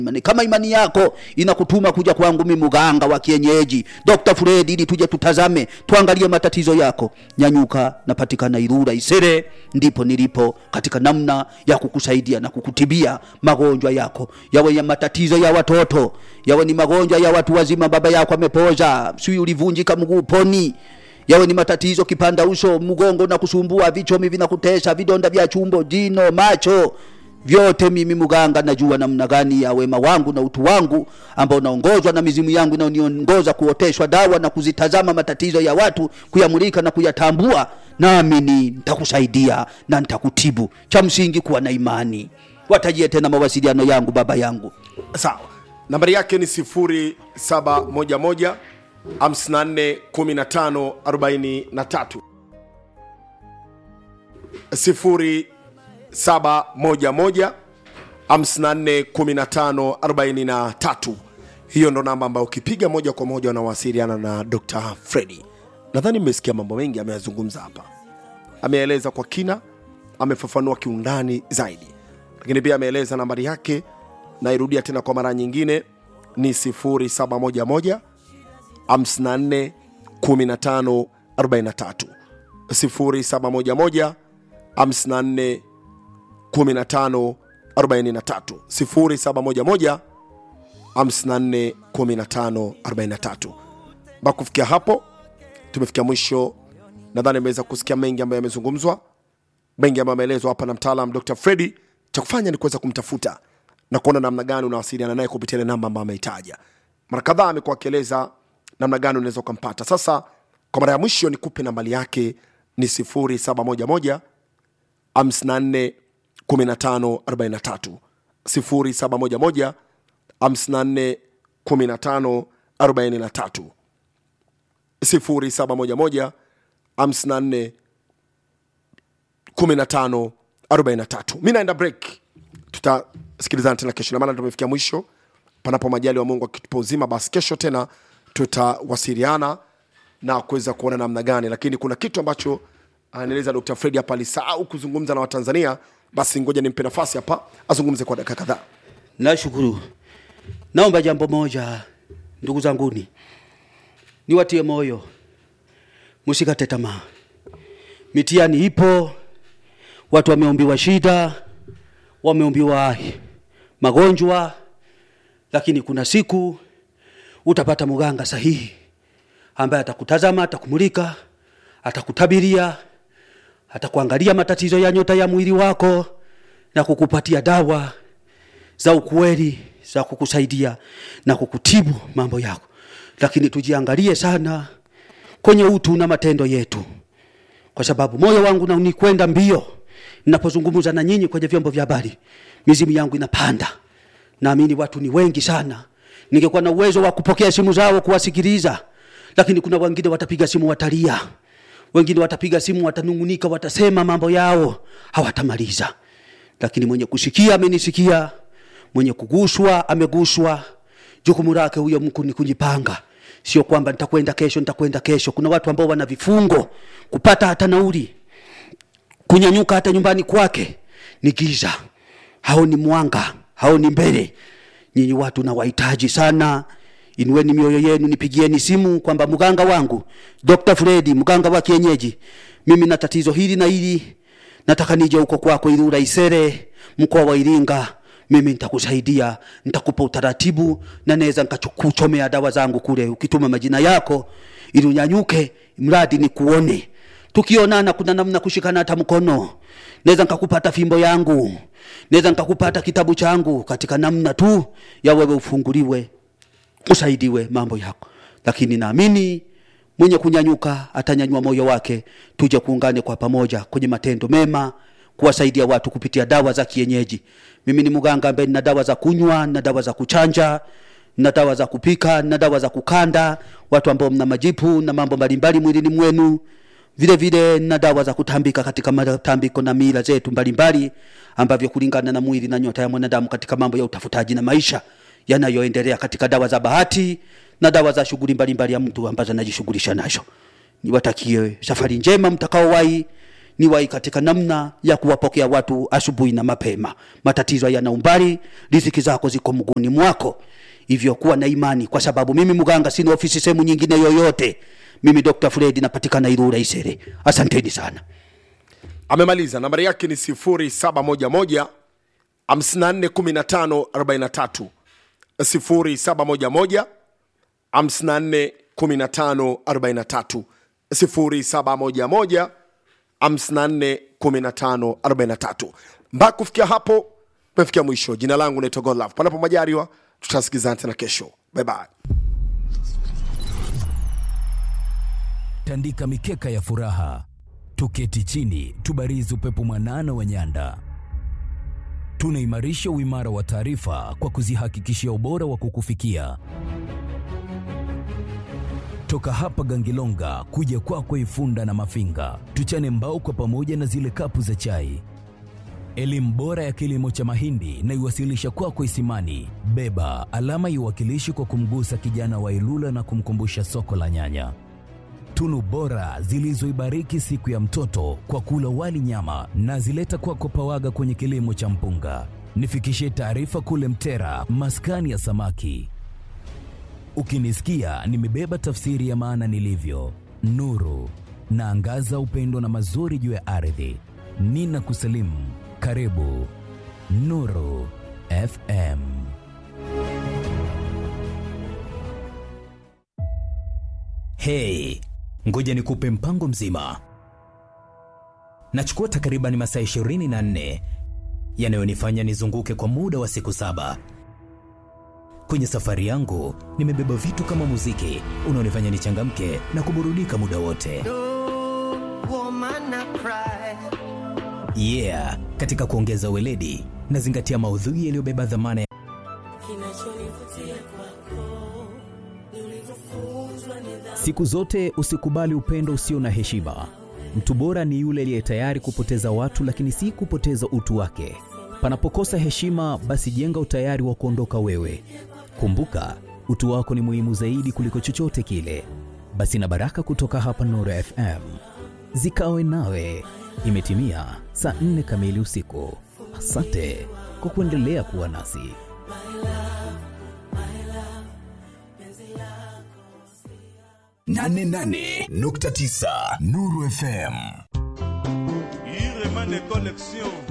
Imani- kama imani yako inakutuma kuja kwangu mimi mganga wa kienyeji Dr. Fred ili tuje tutazame tuangalie matatizo yako nyanyuka napatikana Ilula Isere ndipo nilipo katika namna ya kukusaidia na kukutibia magonjwa yako yawe ya matatizo ya watoto yawe ni magonjwa ya watu wazima baba yako amepoza sijui ulivunjika mguu poni yawe ni matatizo kipanda uso mgongo na kusumbua vichomi vinakutesa vidonda vya chumbo jino macho vyote mimi mganga najua namna gani ya wema wangu na utu wangu ambao naongozwa na mizimu yangu inaoniongoza kuoteshwa dawa na kuzitazama matatizo ya watu kuyamulika na kuyatambua nami ni nitakusaidia na nitakutibu cha msingi kuwa na imani watajie tena mawasiliano yangu baba yangu sawa nambari yake ni 0711 54 15 43 0711 54 15 43 hiyo ndo namba ambayo ukipiga moja kwa moja unawasiliana na dr fredi nadhani mmesikia mambo mengi ameyazungumza hapa ameeleza kwa kina amefafanua kiundani zaidi lakini pia ameeleza nambari yake nairudia tena kwa mara nyingine ni 0711 54 15 43 0711 54 15 43 0711 54 15 43 mpaka kufikia hapo tumefikia mwisho nadhani ameweza kusikia mengi ambayo yamezungumzwa mengi ambayo ameelezwa hapa na mtaalam dr fredi cha kufanya ni kuweza kumtafuta na kuona namna gani unawasiliana naye kupitia ile namba ambayo ameitaja mara kadhaa amekuwa akieleza namna gani unaweza ukampata sasa kwa mara ya mwisho nikupe nambali yake ni 0711 54 15 43 0711 54 15 43 0711 54 15 43 mi naenda break tutasikilizana tena kesho namaana tumefikia mwisho panapo majali wa mungu akitupa uzima basi kesho tena tutawasiliana na kuweza kuona namna gani lakini kuna kitu ambacho anaeleza dr fredi hapa alisahau kuzungumza na watanzania basi ngoja nimpe nafasi hapa azungumze kwa dakika kadhaa nashukuru naomba jambo moja ndugu zanguni niwatie moyo msikate tamaa mitiani ipo watu wameombiwa shida wameombiwa magonjwa lakini kuna siku utapata mganga sahihi ambaye atakutazama atakumulika atakutabiria atakuangalia matatizo ya nyota ya mwili wako na kukupatia dawa za ukweli za kukusaidia na kukutibu mambo yako lakini tujiangalie sana kwenye utu na matendo yetu kwa sababu moyo wangu na unikwenda mbio ninapozungumza na nyinyi kwenye vyombo vya habari mizimu yangu inapanda naamini watu ni wengi sana ningekuwa na uwezo wa kupokea simu zao kuwasikiliza lakini kuna wengine watapiga simu watalia wengine watapiga simu watanungunika watasema mambo yao hawatamaliza lakini mwenye kusikia amenisikia mwenye kuguswa ameguswa jukumu lake huyo mku ni kujipanga sio kwamba nitakwenda kesho nitakwenda kesho kuna watu ambao wana vifungo kupata hata nauli kunyanyuka hata nyumbani kwake ni giza haoni mwanga haoni mbele nyinyi watu nawahitaji sana inueni mioyo yenu nipigieni simu kwamba mganga wangu dr fredi mganga wa kienyeji mimi na tatizo hili na hili nataka nije huko kwako ili uraisere mkoa wa iringa mimi nitakusaidia nitakupa utaratibu na naweza nikakuchomea dawa zangu kule ukituma majina yako ili unyanyuke mradi ni kuone tukionana kuna namna kushikana hata mkono naweza nikakupata fimbo yangu naweza nikakupata kitabu changu katika namna tu ya wewe ufunguliwe usaidiwe mambo yako lakini naamini mwenye kunyanyuka atanyanyua moyo wake tuje kuungane kwa pamoja kwenye matendo mema kuwasaidia watu kupitia dawa za kienyeji mimi ni mganga ambaye nina dawa za kunywa na dawa za kuchanja na dawa za kupika na dawa za kukanda watu ambao mna majipu na mambo mbalimbali mwilini mwenu vile vile na dawa za kutambika katika matambiko na mila zetu mbalimbali ambavyo kulingana na mwili na nyota ya mwanadamu katika mambo ya utafutaji na maisha yanayoendelea katika dawa za bahati na dawa za shughuli mbalimbali ya mtu ambazo anajishughulisha nazo niwatakie safari njema mtakaowahi niwahi katika namna ya kuwapokea watu asubuhi na mapema. Matatizo yana umbali, riziki zako ziko mguuni mwako, hivyo kuwa na imani, kwa sababu mimi mganga sina ofisi sehemu nyingine yoyote. Mimi Dr. Fred napatikana Ilula Isere. Asanteni sana. amemaliza nambari yake ni 0711 541543 0711 541543 0711 541543 mpaka kufikia hapo tumefikia mwisho jina langu naitwa godlove panapo majaliwa tutasikizana tena kesho bye bye tandika mikeka ya furaha, tuketi chini, tubarizi upepo mwanana wa nyanda. Tunaimarisha uimara wa taarifa kwa kuzihakikishia ubora wa kukufikia. Toka hapa Gangilonga kuja kwako Ifunda na Mafinga, tuchane mbao kwa pamoja na zile kapu za chai. Elimu bora ya kilimo cha mahindi na iwasilisha kwako Isimani. Beba alama iwakilishi kwa kumgusa kijana wa Ilula na kumkumbusha soko la nyanya tunu bora zilizoibariki siku ya mtoto kwa kula wali nyama na zileta kwako pawaga kwenye kilimo cha mpunga. Nifikishie taarifa kule Mtera, maskani ya samaki. Ukinisikia nimebeba tafsiri ya maana nilivyo, nuru naangaza upendo na mazuri juu ya ardhi. Nina kusalimu, karibu Nuru FM. Hey, ngoja nikupe mpango mzima. Nachukua takriban masaa 24 yanayonifanya nizunguke kwa muda wa siku saba. Kwenye safari yangu nimebeba vitu kama muziki unaonifanya nichangamke na kuburudika muda wote. woman I cry. Yeah, katika kuongeza weledi nazingatia maudhui yaliyobeba dhamana ya Kinachonivutia kwako ni ulivyofunzwa nidhamu. Siku zote usikubali upendo usio na heshima. Mtu bora ni yule aliye tayari kupoteza watu, lakini si kupoteza utu wake. Panapokosa heshima, basi jenga utayari wa kuondoka wewe. Kumbuka, utu wako ni muhimu zaidi kuliko chochote kile. Basi na baraka kutoka hapa Nuru FM zikawe nawe. Imetimia saa nne kamili usiku. Asante kwa kuendelea kuwa nasi. 88.9 Nuru FM. Iremane Collection